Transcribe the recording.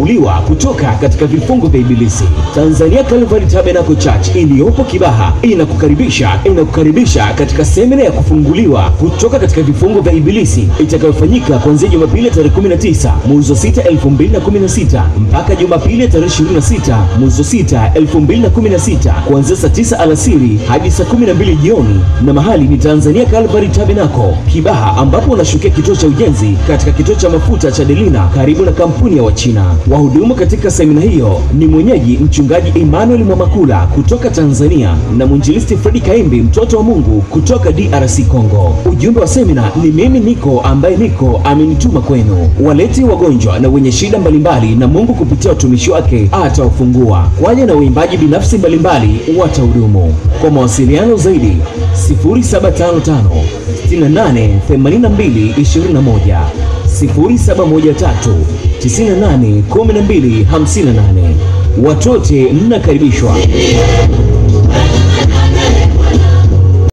kufunguliwa kutoka katika vifungo vya ibilisi. Tanzania Calvary Tabernacle Church iliyopo Kibaha inakukaribisha inakukaribisha katika semina ya kufunguliwa kutoka katika vifungo vya ibilisi itakayofanyika kuanzia Jumapili ya tarehe 19 mwezi wa 6 2016 mpaka Jumapili ya tarehe 26 mwezi wa 6 2016 kuanzia saa 9 alasiri hadi saa 12 jioni, na mahali ni Tanzania Calvary Tabernacle Kibaha, ambapo unashukia kituo cha ujenzi katika kituo cha mafuta cha Delina karibu na kampuni ya Wachina. Wahudumu katika semina hiyo ni mwenyeji mchungaji Emmanuel Mwamakula kutoka Tanzania na mwinjilisti Fredi Kaimbi mtoto wa Mungu kutoka DRC Congo. Ujumbe wa semina ni mimi niko ambaye niko amenituma kwenu. Walete wagonjwa na wenye shida mbalimbali, na Mungu kupitia watumishi wake atawafungua. Kwaya na waimbaji binafsi mbalimbali watahudumu. Kwa mawasiliano zaidi 0755 68 82 21 0713 98 12 58. Watote mnakaribishwa.